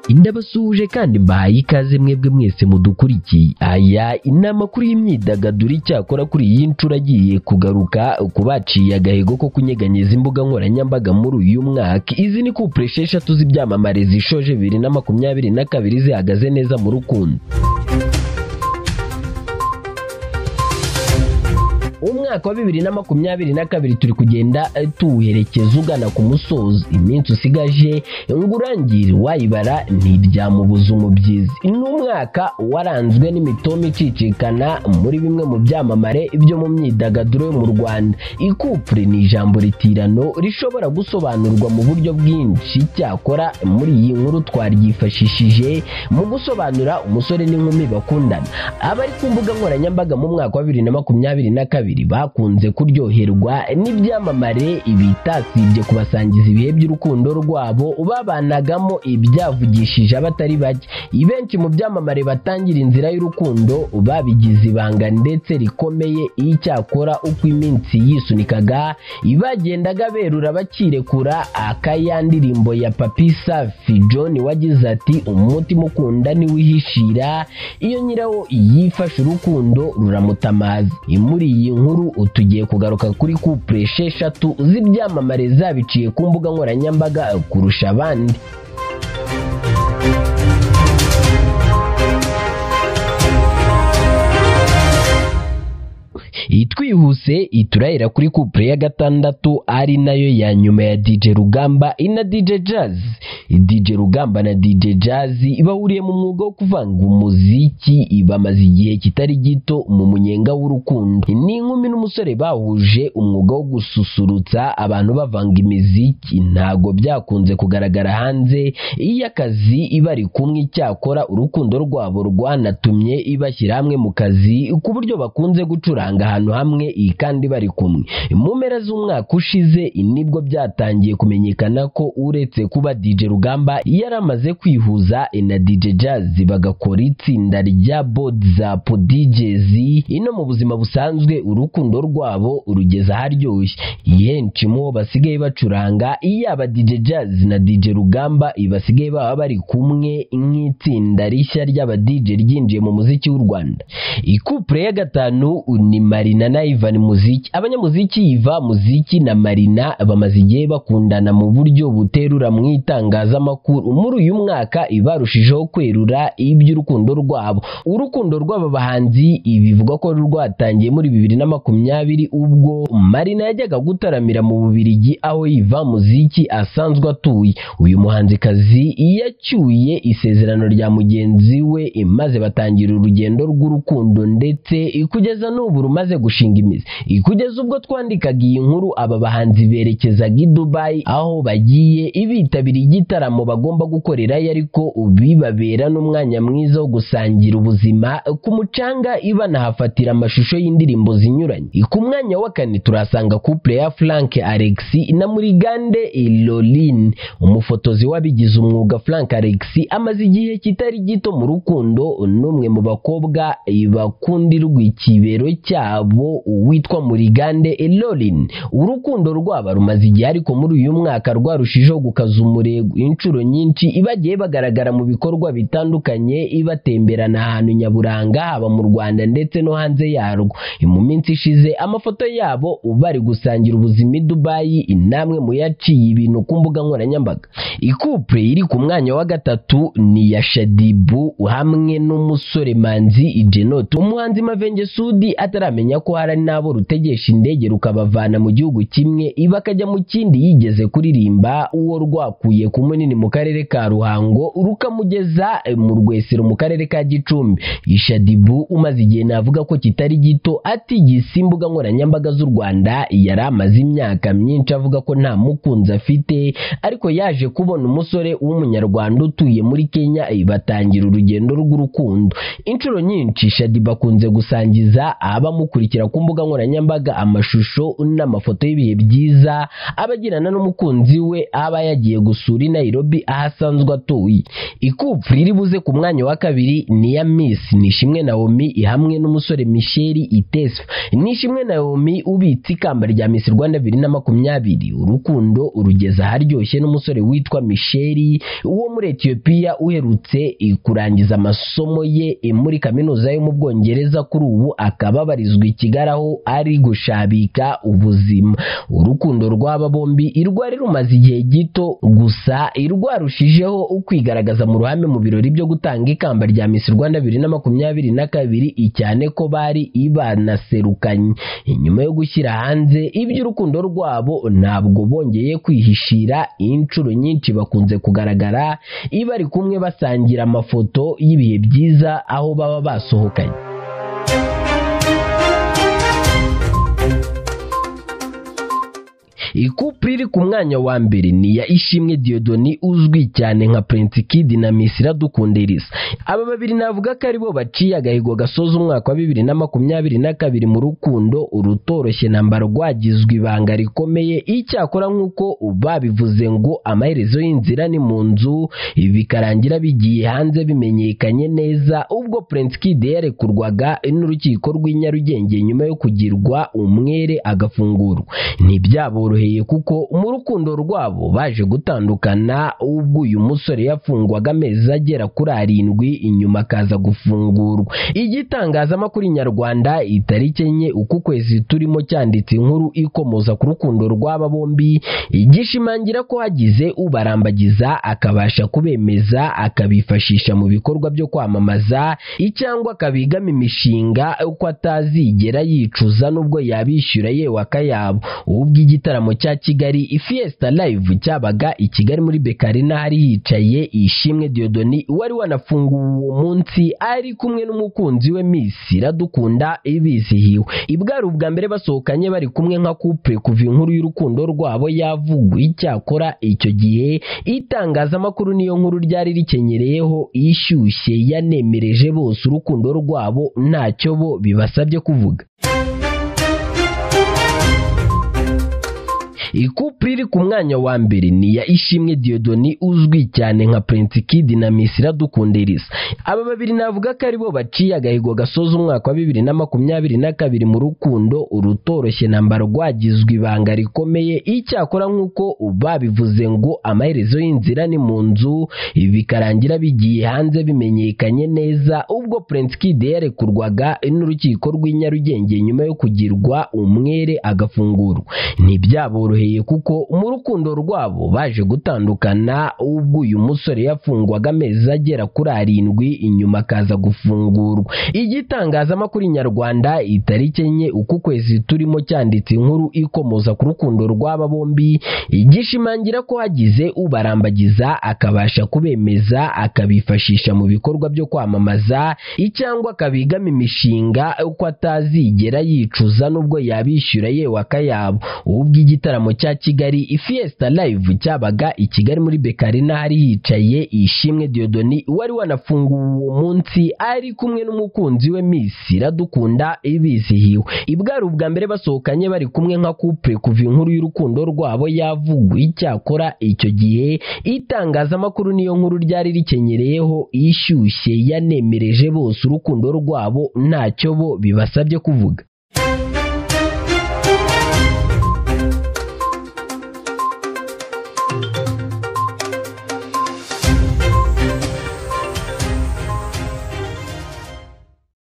ndabasuhuje kandi mbahaye ikaze mwebwe mwese mudukurikiye aya inama kuri y'imyidagaduro icyakora kuri iyi nshuro agiye kugaruka ku baciye agahigo ko kunyeganyeza imbuga nkoranyambaga muri uyu mwaka izi ni kupure esheshatu z'ibyamamare zishoje bibiri na makumyabiri na kabiri zihagaze neza mu rukundo umwaka wa bibiri na makumyabiri na kabiri turi kugenda eh, tuwuherekeza ugana ku musozi iminsi usigaje ngo urangire wayibara ntiryamubuza umubyizi ni umwaka waranzwe n'imitomo icicikana muri bimwe mu byamamare byo mu myidagaduro yo mu rwanda ikupure ni ijambo ritirano rishobora gusobanurwa mu buryo bwinshi cyakora muri iyi nkuru twaryifashishije mu gusobanura umusore n'inkumi bakundana abari ku mbuga nkoranyambaga mu mwaka wa bibiri na makumyabiri na kabiri bakunze kuryoherwa n'ibyamamare bitasibye kubasangiza ibihe by'urukundo rwabo babanagamo ibyavugishije abatari bake benshi mu byamamare batangira inzira y'urukundo babigize ibanga ndetse rikomeye icyakora uko iminsi yisunikaga bagendaga berura bakirekura akaya ndirimbo ya papi safi john wagize ati umutima ukunda niwihishira iyo nyirawo yifashe urukundo ruramutamaza muri iyi nkuru tugiye kugaruka kuri kupure esheshatu z'ibyamamare zabiciye ku mbuga nkoranyambaga kurusha abandi twihuse iturahira kuri kupure ya gatandatu ari nayo ya nyuma ya DJ Rugamba ina DJ Jazz DJ Rugamba na DJ Jazz bahuriye mu mwuga wo kuvanga umuziki bamaze igihe kitari gito mu munyenga w'urukundo ni inkumi n'umusore bahuje umwuga wo gususurutsa abantu bavanga imiziki ntago byakunze kugaragara hanze iyo akazi bari kumwe icyakora urukundo rwabo rwanatumye bashyira hamwe mu kazi ku buryo bakunze gucuranga ahantu hamwe iyi kandi bari kumwe mu mpera z'umwaka ushize nibwo byatangiye kumenyekana ko uretse kuba DJ Rugamba yari amaze kwihuza na DJ Jazz bagakora itsinda rya Bodza DJs ino mu buzima busanzwe urukundo rwabo rugeze aharyoshye henshi mu bo basigaye bacuranga yaba DJ Jazz na DJ Rugamba basigaye baba bari kumwe nk'itsinda rishya ry'aba DJ ryinjiye mu muziki w'u Rwanda ikupure ya gatanu ni Marina na Ivan Muziki abanyamuziki Iva Muziki na Marina bamaze igihe bakundana mu buryo buterura mu itangazamakuru muri uyu mwaka barushijeho kwerura iby'urukundo rwabo urukundo rw'aba bahanzi bivugwa ko rwatangiye muri bibiri na makumyabiri ubwo Marina yajyaga gutaramira mu Bubiligi aho Iva Muziki asanzwe atuye uyu muhanzikazi yacyuye isezerano rya mugenzi we maze batangira urugendo rw'urukundo ndetse kugeza n'ubu rumaze gushinga imizi kugeza ubwo twandikaga iyi nkuru aba bahanzi berekezaga i Dubai aho bagiye bitabira igitaramo bagomba gukorerayo ariko bibabera n'umwanya mwiza wo gusangira ubuzima ku mucanga banahafatira amashusho y'indirimbo zinyuranye ku mwanya wa kane turahasanga couple ya Frank Alex na Murigande Loline umufotozi wabigize umwuga Frank Alex amaze igihe kitari gito mu rukundo n'umwe mu bakobwa bakundirwa ikibero cyabo witwa Murigande Elorin urukundo rwaba rumaze igihe ariko muri uyu mwaka rwarushijeho gukaza umurego inshuro nyinshi ibagiye bagaragara mu bikorwa bitandukanye ibatemberana ahantu nyaburanga haba mu Rwanda ndetse no hanze yarwo mu minsi ishize amafoto yabo bari gusangira ubuzima i Dubai namwe mu yaciye ibintu ku mbuga nkoranyambaga ikupure iri ku mwanya wa gatatu ni iya Shadibu hamwe n'umusore Manzi Jenot umuhanzi Mavenge Sudi ataramenya ko hari n'abo rutegesha indege rukabavana mu gihugu kimwe bakajya mu kindi yigeze kuririmba uwo rwakuye ku munini mu karere ka Ruhango rukamugeza mu Rwesero mu karere ka Gicumbi Ishadibu umaze igihe navuga ko kitari gito atigise imbuga nkoranyambaga z'u Rwanda yari amaze imyaka myinshi avuga ko nta mukunzi afite ariko yaje kubona umusore w'umunyarwanda utuye muri Kenya batangira urugendo rw'urukundo inshuro nyinshi Shadiba akunze gusangiza abamukurikira kumushyigikira ku mbuga nkoranyambaga amashusho n'amafoto y'ibihe byiza abagirana n'umukunzi we aba yagiye gusura i Nairobi aho asanzwe atuye ikupfu riri buze ku mwanya wa kabiri ni iya Miss Nishimwe Naomi hamwe n'umusore Michel Itesfa Nishimwe Naomi ubitse ikamba rya Miss Rwanda 2020 urukundo urugeza aharyoshye n'umusore witwa Michel uwo muri Ethiopia uherutse i- kurangiza amasomo ye i- muri kaminuza yo mu Bwongereza kuri ubu akaba abarizwa i Kigali aho ari gushabika ubuzima urukundo rw'aba bombi irwari rumaze igihe gito gusa irwarushijeho ukwigaragaza mu ruhame mu birori byo gutanga ikamba rya Miss Rwanda 2022 cyane ko bari ibanaserukanye nyuma yo gushyira hanze iby'urukundo rwabo ntabwo bongeye kwihishira inshuro nyinshi bakunze kugaragara iyo bari kumwe basangira amafoto y'ibihe byiza aho baba basohokanye ikupuri iri ku mwanya wa mbere ni iya ishimwe diyodoni uzwi cyane nka prince kid na miss iradukunda irisa aba babiri navuga ko aribo baciye agahigo gasoza umwaka wa bibiri na makumyabiri na kabiri mu rukundo urutoroshye nambara rwagizwe ibanga rikomeye icyakora nk'uko babivuze ngo amaherezo y'inzira ni mu nzu bikarangira bigiye hanze bimenyekanye neza ubwo prince kid yarekurwaga n'urukiko rw'i nyarugenge nyuma yo kugirwa umwere agafungurwa ntibyaboroheye kuko mu rukundo rwabo baje gutandukana ubwo uyu musore yafungwaga amezi agera kuri arindwi inyuma akaza gufungurwa igitangazamakuru nyarwanda itariki enye uku kwezi turimo cyanditse inkuru ikomoza ku rukundo rw'aba bombi igishimangira ko hagize ubarambagiza akabasha kubemeza akabifashisha mu bikorwa byo kwamamaza cyangwa akabigama imishinga uko atazigera yicuza n'ubwo yabishyura yewe akayabo ubwo igitaramo cya Kigali Fiesta Live cyabaga i Kigali muri Bekarina hari hicaye Ishimwe Diodoni wari wanafunguwe uwo munsi ari kumwe n'umukunzi we Miss Iradukunda ibizihiwe ibwari ubwa mbere basohokanye bari kumwe nka couple kuva inkuru y'urukundo rwabo yavugwa icyakora icyo gihe itangazamakuru niyo nkuru ryari rikenyereyeho ishyushye yanemereje bose urukundo rwabo ntacyo bo bibasabye kuvuga ikupuri iri ku mwanya wa mbere ni iya ishimwe diyodoni uzwi cyane nka prince kid na miss iradukunda irisa aba babiri navuga ko aribo baciye agahigo gasoza umwaka wa bibiri na makumyabiri na kabiri mu rukundo urutoroshye nambara rwagizwe ibanga rikomeye icyakora nk'uko babivuze ngo amaherezo y'inzira ni mu nzu bikarangira bigiye hanze bimenyekanye neza ubwo prince kid yarekurwaga n'urukiko rw'i nyarugenge nyuma yo kugirwa umwere agafungurwa ntibyaboroheye kuko mu rukundo rwabo baje gutandukana ubwo uyu musore yafungwaga amezi agera kuri arindwi inyuma akaza gufungurwa igitangazamakuru nyarwanda itariki enye uku kwezi turimo cyanditse inkuru ikomoza ku rukundo rw'aba bombi igishimangira ko hagize ubarambagiza akabasha kubemeza akabifashisha mu bikorwa byo kwamamaza cyangwa akabigama imishinga uko atazigera yicuza n'ubwo yabishyura yewe akayabo ubwo igitaramo cya Kigali Fiesta Live cyabaga i Kigali muri Bekarina hari hicaye Ishimwe Diodoni wari wanafunguwe uwo munsi ari kumwe n'umukunzi we Miss Iradukunda ibizihiwe ibwari ubwa mbere basohokanye bari kumwe nka couple kuva inkuru y'urukundo rwabo yavugwa icyakora icyo gihe itangazamakuru niyo nkuru ryari rikenyereyeho ishyushye yanemereje bose urukundo rwabo ntacyo bo bibasabye kuvuga